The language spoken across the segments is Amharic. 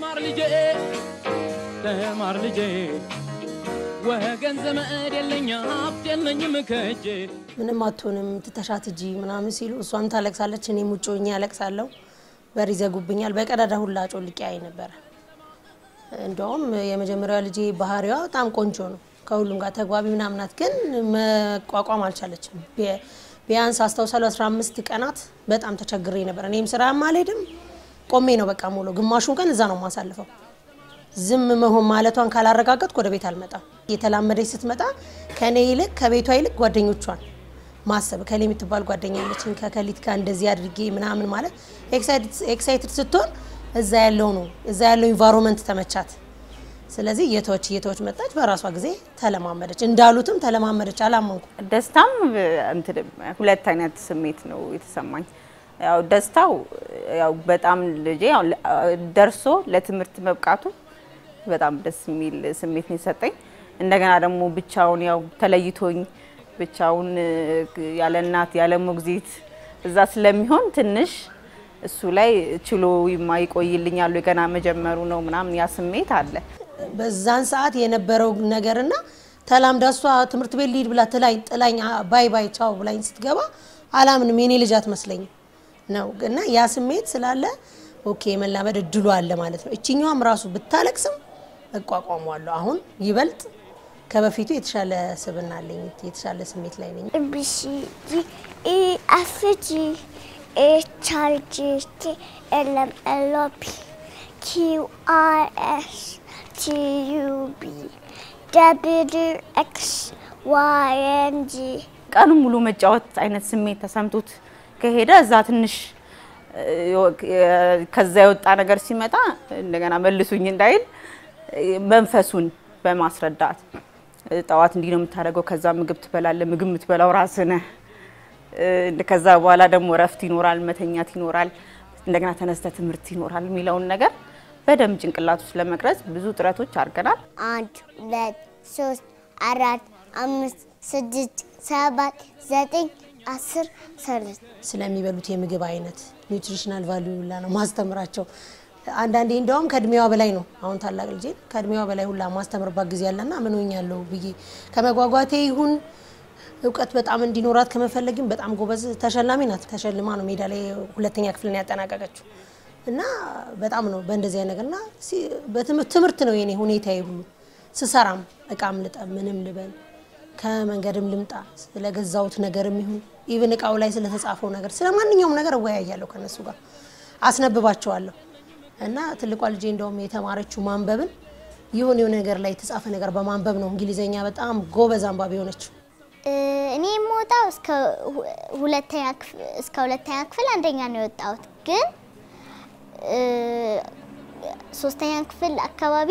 ተማር ልጄ ተማር ልጄ ወገን ዘመድ የለኝ ሀብት የለኝም ከእጄ ምንም አትሆንም ትተሻት እጂ ምናምን ሲሉ እሷም ታለቅሳለች፣ እኔም ውጭ ሆኜ ያለቅሳለሁ። በር ይዘጉብኛል። በቀዳዳ ሁላ ጮልቄ አይ ነበረ። እንደውም የመጀመሪያዋ ልጄ ባህሪዋ በጣም ቆንጆ ነው፣ ከሁሉም ጋር ተግባቢ ምናምን ናት። ግን መቋቋም አልቻለችም። ቢ- ቢያንስ አስታውሳለሁ 15 ቀናት በጣም ተቸግሬ ነበር። እኔም ስራ አልሄድም ቆሜ ነው በቃ ሙሉ ግማሹን ቀን እዛ ነው የማሳልፈው። ዝም መሆን ማለቷን ካላረጋገጥኩ ወደ ቤት አልመጣም። የተላመደች ስትመጣ ከኔ ይልቅ ከቤቷ ይልቅ ጓደኞቿን ማሰብ ከሌ የምትባል ጓደኛ ያለችኝ ከከሊት ጋር እንደዚህ አድርጌ ምናምን ማለት ኤክሳይትድ ስትሆን እዛ ያለው ነው እዛ ያለው ኢንቫይሮንመንት ተመቻት። ስለዚህ እየተወች እየተወች መጣች። በራሷ ጊዜ ተለማመደች፣ እንዳሉትም ተለማመደች። አላመንኩ ደስታም እንትን ሁለት አይነት ስሜት ነው የተሰማኝ። ያው ደስታው ያው በጣም ልጄ ያው ለ- ደርሶ ለትምህርት መብቃቱ በጣም ደስ የሚል ስሜት ነው የሰጠኝ። እንደገና ደግሞ ብቻውን ያው ተለይቶኝ ብቻውን እ፣ ያለ እናት ያለ ሞግዚት እዛ ስለሚሆን ትንሽ እሱ ላይ ችሎ ይማ- ይቆይልኛል ወይ ገና መጀመሩ ነው ምናምን ያ ስሜት አለ። በዛን ሰዓት የነበረው ነገርና ተላምዳ እሷ ትምህርት ቤት ልሂድ ብላ ትላኝ ጥላኝ አ- ባይ ባይ ቻው ብላኝ ስትገባ አላምንም የኔ ልጅ አትመስለኝም ነው እና ያ ስሜት ስላለ ኦኬ የመላመድ እድሉ አለ ማለት ነው። እችኛዋም ራሱ ብታለቅስም እቋቋሟለሁ። አሁን ይበልጥ ከበፊቱ የተሻለ ስብና አለኝ፣ የተሻለ ስሜት ላይ ነኝ። A B C D E F G H I J K L M N O P Q R S T U V W X Y and Z ቀኑን ሙሉ መጫወት አይነት ስሜት ተሰምቶት ከሄደ እዛ ትንሽ እ፣ የ- ከዛ የወጣ ነገር ሲመጣ እንደገና መልሱኝ እንዳይል እ፣ መንፈሱን በማስረዳት እ፣ ጠዋት እንዲህ ነው የምታደርገው፣ ከዛ ምግብ ትበላለህ፣ ምግብ የምትበላው ራስህ ነህ። እ፣ ከዛ በኋላ ደግሞ እረፍት ይኖራል፣ መተኛት ይኖራል፣ እንደገና ተነስተ ትምህርት ይኖራል የሚለውን ነገር በደንብ ጭንቅላት ውስጥ ለመቅረጽ ብዙ ጥረቶች አድርገናል። አንድ ሁለት ሶስት አራት አምስት ስድስት ሰባት ዘጠኝ አስር ሰለት ስለሚበሉት የምግብ አይነት ኒውትሪሽናል ቫልዩ ሁላ ነው ማስተምራቸው። አንዳንዴ እንደውም ከእድሜዋ በላይ ነው። አሁን ታላቅ ልጄ ከእድሜዋ በላይ ሁላ ማስተምርባት ጊዜ ያለና ምን ሆኛለሁ ብዬ ከመጓጓቴ ይሁን እውቀት በጣም እንዲኖራት ከመፈለግም በጣም ጎበዝ ተሸላሚ ናት። ተሸልማ ነው ሜዳ ላይ ሁለተኛ ክፍልን ያጠናቀቀችው እና በጣም ነው በእንደዚህ አይነት ነገርና ሲ- በትምህርት ትምህርት ነው የኔ ሁኔታ ሁሉ ስሰራም እቃም ልጠብ ምንም ልበል ከመንገድም ልምጣ ስለገዛሁት ነገርም ይሁን ኢቭን እቃው ላይ ስለተጻፈው ነገር ስለ ማንኛውም ነገር እወያያለሁ ከነሱ ጋር አስነብባቸዋለሁ። እና ትልቋ ልጄ እንደውም የተማረችው ማንበብን የሆነ የሆነ ነገር ላይ የተጻፈ ነገር በማንበብ ነው እንግሊዘኛ በጣም ጎበዝ አንባቢ የሆነችው። እኔ የምወጣው እስከ ሁ- ሁለተኛ ክፍል እስከ ሁለተኛ ክፍል አንደኛ ነው የወጣሁት። ግን እ፣ ሶስተኛ ክፍል አካባቢ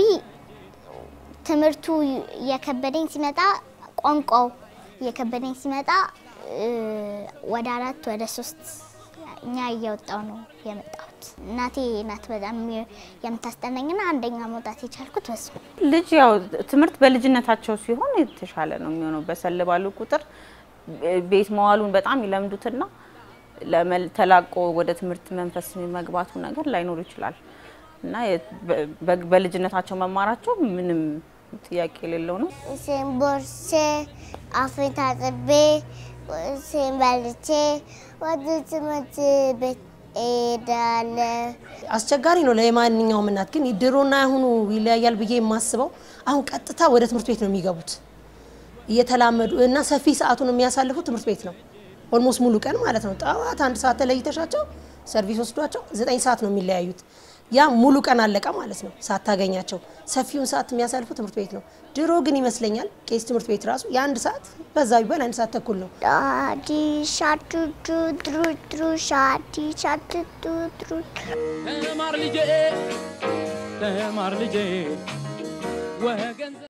ትምህርቱ እየከበደኝ ሲመጣ ቋንቋው እየከበደኝ ሲመጣ እ፣ ወደ አራት ወደ ሶስት እኛ እየወጣው ነው የመጣሁት። እናቴ ናት በጣም የምታስጠናኝና አንደኛ መውጣት የቻልኩት በሱ ነው። ልጅ ያው ትምህርት በልጅነታቸው ሲሆን የተሻለ ነው የሚሆነው። በሰል ባሉ ቁጥር ቤት መዋሉን በጣም ይለምዱትና ለመል- ተላቆ ወደ ትምህርት መንፈስ መግባቱ ነገር ላይኖር ይችላል እና የ- በ- በ- በልጅነታቸው መማራቸው ምንም ጥያቄ የሌለው ነው። ቁርሴን ቦርሴ አፌን ታጥቤ ቁርሴን በልቼ ወደ ትምህርት ቤት እሄዳለሁ። አስቸጋሪ ነው ለማንኛውም እናት። ግን ድሮና አሁኑ ይለያያል ብዬ የማስበው አሁን ቀጥታ ወደ ትምህርት ቤት ነው የሚገቡት እየተላመዱ እና ሰፊ ሰዓቱን የሚያሳልፉት ትምህርት ቤት ነው። ኦልሞስት ሙሉ ቀን ማለት ነው። ጠዋት አንድ ሰዓት ተለይተሻቸው ሰርቪስ ወስዷቸው ዘጠኝ ሰዓት ነው የሚለያዩት። ያ ሙሉ ቀን አለቀ ማለት ነው ሳታገኛቸው። ሰፊውን ሰዓት የሚያሳልፉ ትምህርት ቤት ነው። ድሮ ግን ይመስለኛል ቄስ ትምህርት ቤት ራሱ የአንድ ሰዓት በዛ ቢባል አንድ ሰዓት ተኩል ነው። ዳዲ ሻቱቱ ድሩ ድሩ ሻዲ ሻቱቱ ድሩ ተማር ልጄ ተማር ልጄ ወገን